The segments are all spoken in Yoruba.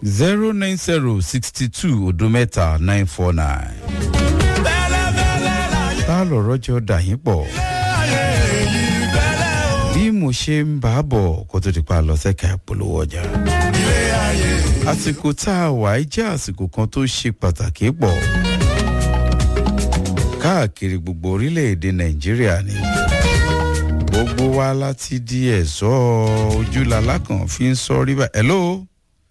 zero nine zero sixty two odo mẹ́ta nine four nine. tá lọ̀rọ̀ jọ dà yín pọ̀. bí mo ṣe ń bá a bọ̀ kó tó di pa lọ sẹ́ka ìpolówó ọjà. àsìkò tá a wà á jẹ́ àsìkò kan tó ṣe pàtàkì pọ̀. káàkiri gbogbo orílẹ̀-èdè nàìjíríà ni gbogbo wa láti di ẹ̀ṣọ́ ojúlala kan fi ń sọ rí bá. hello.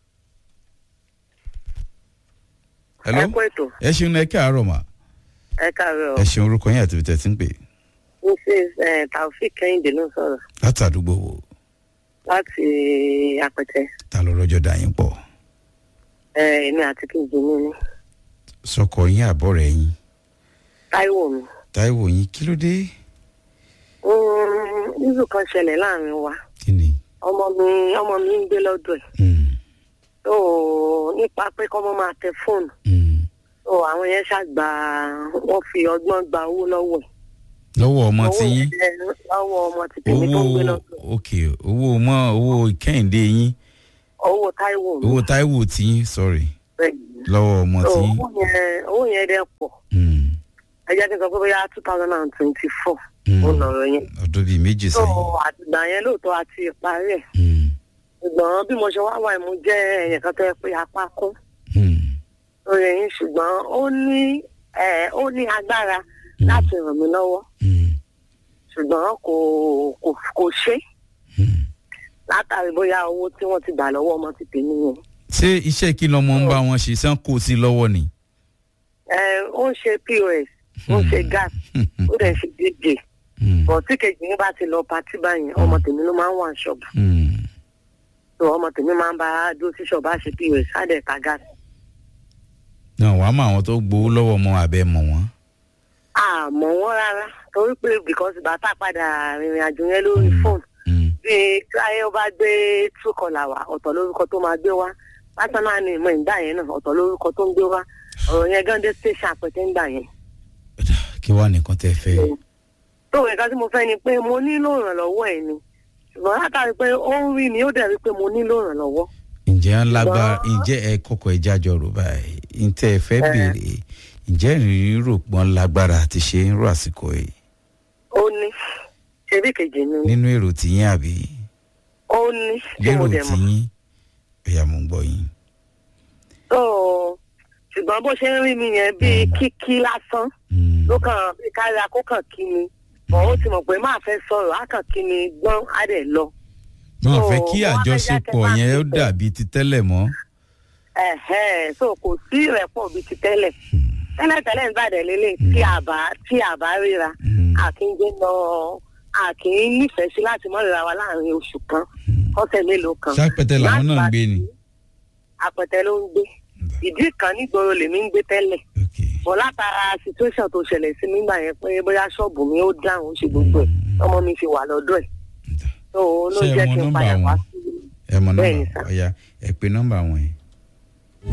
hello. ẹ kú ètò ẹ ṣeun ẹ káàárọ̀ mà. ẹ káàárọ̀ ẹ ṣeun orúkọ yín àti ibi tẹ̀ tí ń pè. mrs eh, taofik kẹ́hìndé ló ń sọ̀rọ̀ láti àdúgbò wo láti apẹtẹ ta ló rọjò dà yín pọ̀. Eh, èmi àti kejì mi ní sọkọ yín àbọ̀ rẹ̀ yín táíwò mi táìwò yín kí ló dé. nílùú kan ṣẹlẹ̀ láàrin wa kí ni. ọmọ mi ọmọ mi ń gbé lọ́dọ̀ ẹ̀ Mm, tó nípa pé kọ́mọ máa tẹ fóònù mm. tó àwọn yẹn ṣàgbà wọ́n fi ọgbọ́n gba owó lọ́wọ́ ẹ̀ lọ́wọ́ ọmọ tí yín yẹn lọ́wọ́ ọmọ ti tèmi tó ń gbé owó lọ́dọ̀ ẹ̀. ok owó mọ owó kẹ́hìndé yín owó táíwò mi owó táìwò tí yín sorry bẹ́ẹ̀ ni. lọ́wọ́ ọmọ So, tí yín. owó yẹn owó yẹn dẹ́ pọ̀ Mm, ẹ jẹ́ kí n sọ pé bóyá two thousand and twenty four mm. ó lọ̀rọ̀ yẹn. ọdún bíi méjì so sẹ́yìn. àtìgbà yẹn lóòótọ́ àti ìparí ẹ̀ Mm, ṣùgbọ́n bí mo ṣe wá wà mo jẹ́ ẹ̀yàn kan tó yẹ pé apá kún mm, lórí ẹ̀yìn ṣùgbọ́n ó ní ẹ̀ ó ní agbára Mm. láti ràn mí lọ́wọ́ mm, ṣùgbọ́n kò kò kò ṣe mm. látàrí bóyá owó tí wọ́n ti gbà lọ́wọ́ ọmọ ti tèmi yẹn. ṣé iṣẹ́ kí lọmọ ń bá wọn ṣe sàn kó sí lọ́wọ́ ni. ẹ ó ń ṣe pos ó ń ṣe gas ó dẹ̀ ń ṣe dj Mm, bọ̀ tí kejì yín bá ti lọ patí báyìí ọmọ tèmi ló máa ń wà ṣọ́ọ̀bù mm. tó ọmọ tèmi máa ń bá dúró sí ṣọ́ọ̀bù á ṣe pos á dẹ̀ ta gas. náà wàá mọ àwọn tó gbowó lọ́wọ́ ọmọ abẹ́ mọ̀ wọ́n. àmọ́ wọn rárá torí pé because bàtà padà rìnrìn àjò yẹn lórí Mm. fóònù Mm, bí táyé ó bá gbé túkọlà wá ọ̀tọ̀ lórúkọ tó máa gbé wá pásánà ni ìmọ̀ ìgbà yẹn náà ọ̀tọ̀ lórúkọ tó ń gbé wá ọ̀rọ̀ yẹn gán dé station àpẹtẹ ń gbà yẹn. kí wàá nìkan tẹ́ fẹ́. tó nǹkan tí mo fẹ́ ni pé mo nílò ìrànlọ́wọ́ ẹ̀ ni ṣùgbọ́n látàrí pé ó ń rí mi ó dẹ̀ rí pé mo nílò ìrànlọ́wọ́. ǹjẹ́ ń lágbára Ṣùgbọ́n- ǹjẹ́ ẹ kọ́kọ́ ẹ jájọ rò báyìí ǹtẹ́ ẹ fẹ́ Ẹ. béèrè ǹjẹ́ ìrírí rò pọ́n lágbára àti ṣe ń rò àsìkò yìí ó ní ṣebí kejì mi ni nínú èrò tìyín àbí ó ní tí mo lérò dẹ̀ mọ̀. tìyín ẹ̀yà mò ń gbọ́ yín. tó ṣùgbọ́n bó ṣe ń rí mi yẹn bíi kíkí lásán Mm, ló kàn bí kárí akókàn kí ni bọ̀ ó ti mọ̀ pé máa fẹ́ sọ̀rọ̀ á kàn kí ni gbọ́n á dẹ̀ lọ. wọn so, fẹ́ kí wọ́n á fẹ́ àjọṣepọ̀ jákè yẹn ó máa dàbí ti tẹ́lẹ̀ mọ́. ẹ̀hẹ́n so kò sí ìrẹ́pọ̀ bíi ti tẹ́lẹ̀ tẹ́lẹ̀ tẹ́lẹ̀ ń bàdẹ̀ lélẹ̀ tí a bá tí a bá ríra Mm, àkíngbé lọ àkín nífẹ̀ẹ́ sí láti mọ́ ríra wa láàrin oṣù kan ọ̀sẹ̀ mélòó kan. sápẹ́tẹ́ làwọn náà ń gbé ni. àpẹtẹ ló ń gbé ìdí kan nígboro lèmi ń gbé tẹ́lẹ̀ ok bọ̀ látara situation tó ṣẹlẹ̀ sí mi gbà yẹn pé bóyá ṣọ́ọ̀bù mi ó dáhùn ó ṣe gbogbo ẹ̀ ọmọ mi fi wà lọ́dọ̀ ẹ̀ tó ló Ṣé ẹ jẹ́ mọ kí n nọ́mbà padà wá wọn? sí ẹ mọ Bẹ́ẹ̀ni, nọ́mbà sir. ọ̀ya ẹ pe nọ́mbà wọn yẹn.